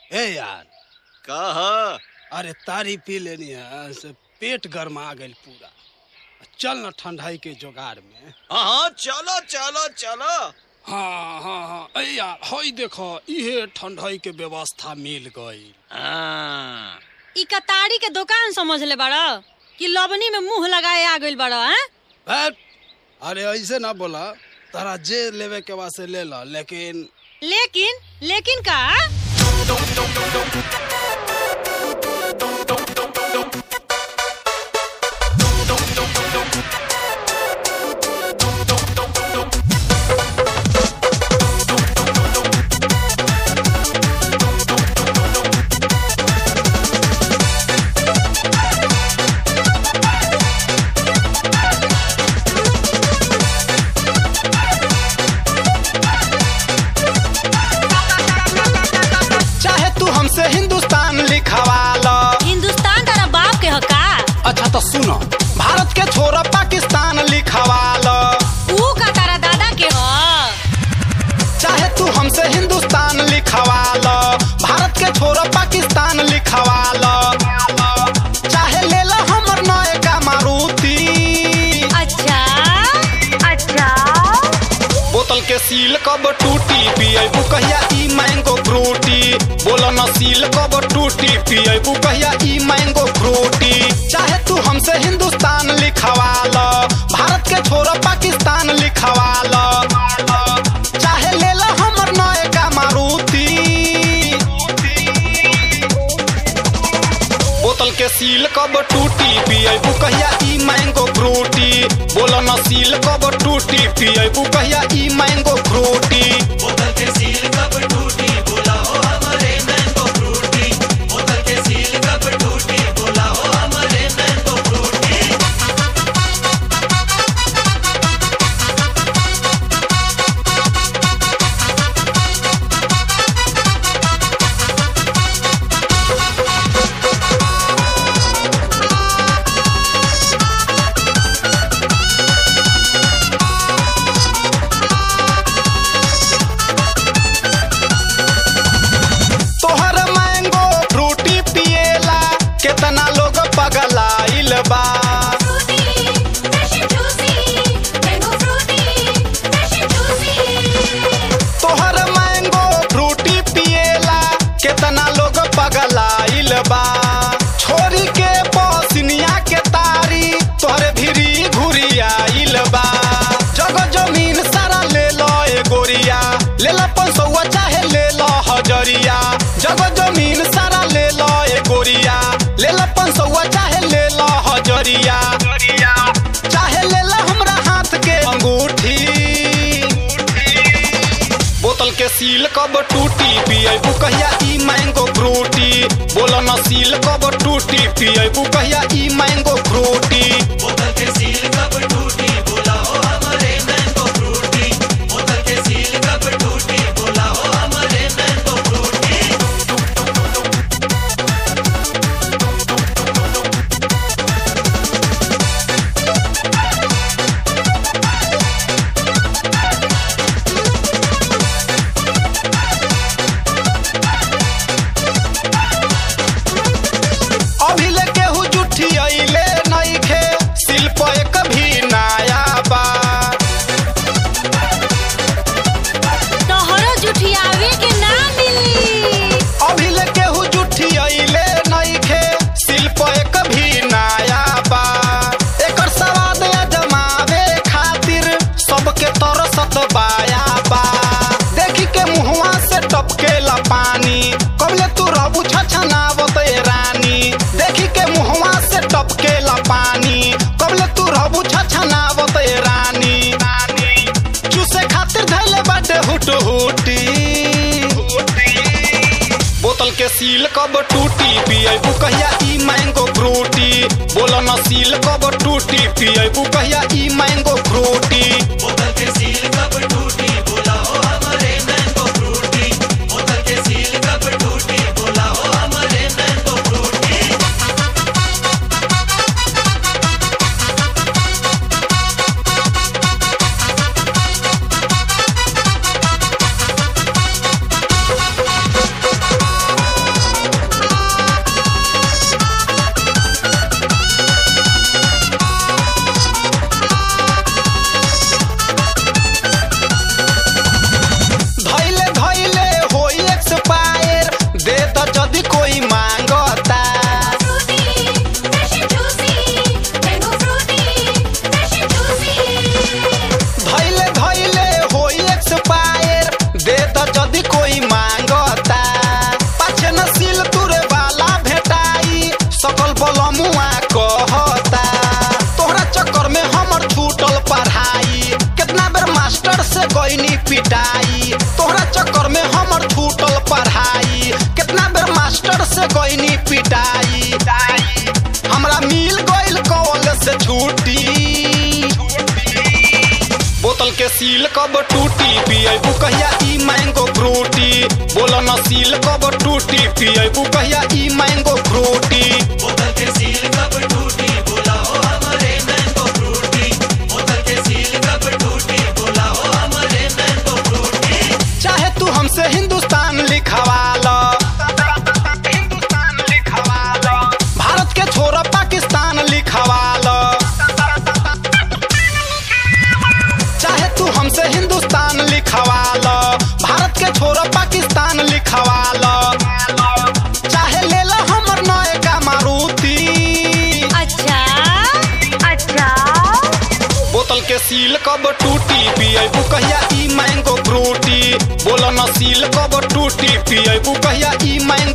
ए यार कह अरे तारी पी लेनी है से पेट गरमा गइल पूरा चल न ठंडाई के जुगाड़ में हाँ चलो चलो चलो हाँ हाँ हाँ ए यार हई देखो इहे ठंडाई के व्यवस्था मिल गई हाँ ई कतारी के दुकान समझ ले बड़ा कि लवनी में मुंह लगाए आ गइल बड़ा हैं अरे ऐसे ना बोला तारा जे लेवे के वास्ते ले ला लेकिन लेकिन लेकिन का चाहे तू हमसे हिंदुस्तान लिखवा लो हिंदुस्तान तारा बाप के ह का अच्छा तो सुनो भारत के छोरा पाकिस्तान लिखवा लो ऊ का तारा दादा के ह चाहे तू हमसे हिंदुस्तान लिखवा लो भारत के छोरा पाकिस्तान लिखवा लो चाहे ले लो हमर नए का मारुति अच्छा अच्छा बोतल के सील कब टूटी पिएबू कहिया ई मैंगो फ्रूटी बोलो न सील कब टूटी पिएबू कहिया ई मैंगो फ्रूटी चाहे तू हमसे हिंदुस्तान लिखवा लो भारत के छोरा पाकिस्तान लिखवा लो चाहे ले लो हमर नए का मारुति बोतल के सील कब टूटी पिएबू कहिया ई मैंगो फ्रूटी बोलो न सील कब टूटी पिएबू कहिया ई मैंगो फ्रूटी तोहर मैंगो फ्रूटी पिएला केतना लोग पगलाइल बा तोहर मैंगो फ्रूटी पिएला केतना लोग पगलाइल बा छोरी के पसिनिया के तारी तोहरे भिरी घुरियाइल बा जग जमीन सारा ले लो ए गोरिया ले लो पंसौआ चाहे ले लो हजरिया जग जमीन सारा ले लो ए गोरिया ले लो पंसौआ चाहे ले लो हजरिया चाहे ले लो हमरा हाथ के अंगूठी बोतल के सील कब टूटी पिएबू कहिया ई मैंगो फ्रूटी बोलो न सील कब टूटी पिएबू कहिया ई मैंगो फ्रूटी अभी ले केहू जुठी अइले नइखे शिल्प एक भी नया बा तोहरो जुठियावे के ना मिली अभी ले केहू जुठी अइले नइखे शिल्प एक भी नया बा एकर स्वाद अजमावे खातिर सबके तरसत बाया बा देखी के मुहवा से टपकेला पानी कबले तू रहबू छछनावत ए रानी देखी के मुहवा से टपकेला पानी कबले तू रहबू छछनावत ए रानी चूसे खातिर धैले बाटे हुट हुटी बोतल के सील कब टूटी पिएबू कहिया ई मैंगो फ्रूटी बोलो न सील कब टूटी पिएबू कहिया ई मैंगो फ्रूटी पिटाई हमरा मिल गइल कॉल से छुट्टी बोतल के सील कब टूटी पिएबू कहिया ई मैंगो फ्रूटी बोलो न सील कब टूटी पिएबू कहिया ई मैंगो फ्रूटी चाहे तू हमसे हिंदुस्तान लिखवा लो भारत के छोरा पाकिस्तान लिखवा लो चाहे तू हमसे हिंदुस्तान लिखवा लो भारत के छोरा पाकिस्तान लिखवा लो चाहे ले लो हमर नए का मारुति अच्छा अच्छा बोतल के सील कब टूटी पिएबू कहिया ई मैंगो फ्रूटी बोलो न सील कब टूटी पिएबू कहिया ई मैंगो